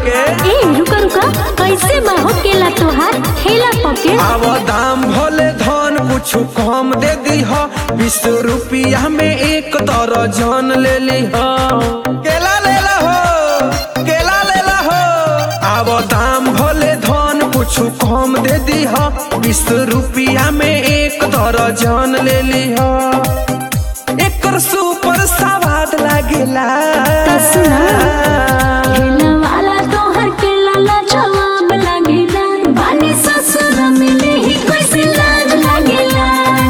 के ए रुका रुका कैसे बा हो केला तोहार ठेला पके अब दाम भले धन कुछ कम दे दी हो बीस रुपया में एक दर्जन ले ली हो केला ले ला हो केला ले ला हो अब दाम भले धन कुछ कम दे दी हो बीस रुपया में एक दर्जन ले ली हो एकर सुपर स्वाद लागेला त सुना। ठेला वाला तोहर केला ला जवाब लागेला बानी ससुर मिले ही कैसे लाज लागेला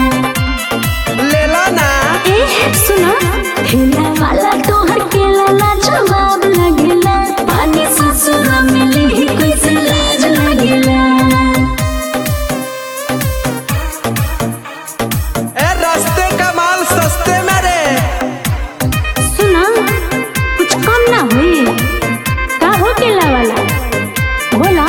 लेला ना ए सुना ठेला वाला तोहर केला ला जवाब लागेला बानी ससुर मिले ही कैसे लाज लागेला ए रास्ते का माल सस्ते में रे सुना कुछ कम ना हुई का हो केला वाला बोला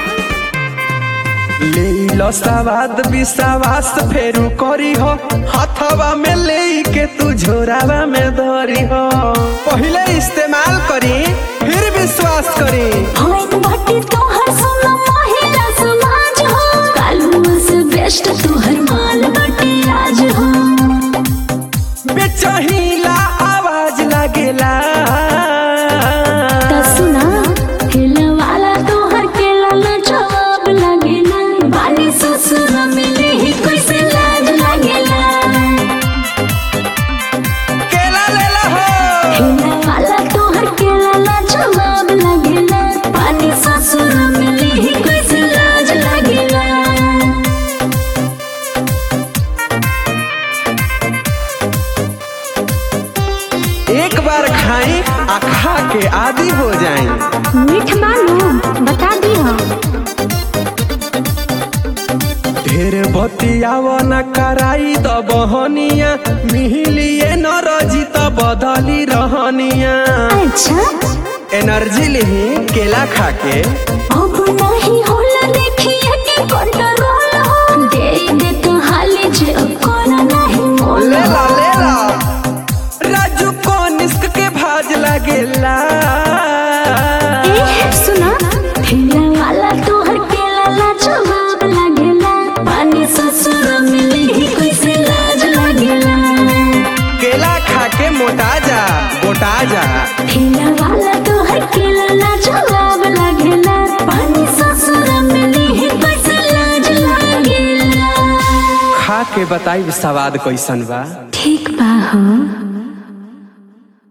ले लो सवाद विश्वास फेरू करी हो हथवा में ले के तू झोरावा में धरी हो पहले इस्तेमाल करी फिर विश्वास करी होइन बाटी तोहर सुनो महिला समाज हो कालुआ से बेस्ट तोहर माल बाटी आज हो बेचहीला आवाज लागेला त सुना केला वाला तोहर केला ला जवाब लागेला बानी ससुर मिले ही कैसे लाज लागेला केला ले ला हो केला वाला तोहर केला ला जवाब लागेला बानी ससुर मिले ही कैसे लाज लागेला एक बार खाई आ खा के आदि हो जाई मीठ मालूम बता दी हम ढेर बतियाव न कराई द बहनिया मिहिलिए न रजी त बदली रहनिया अच्छा एनर्जी लिही केला खा के अब नहीं होला देखिए के कंट्रोल हो दे दे तो हाले जे कोना नहीं मोल ले ला ले ला राजू को निस्क के भाज लागेला ए सुना ठेला वाला तोहर केला ला जवाब लागेला पानी ससुर मिले ही कैसे लाज लागेला केला खा के मोटा जा मोटा जा ठेला वाला तोहर केला ला जवाब लागेला पानी ससुर मिले ही कैसे लाज लागेला खा के बताई स्वाद कैसन बा ठीक बा हो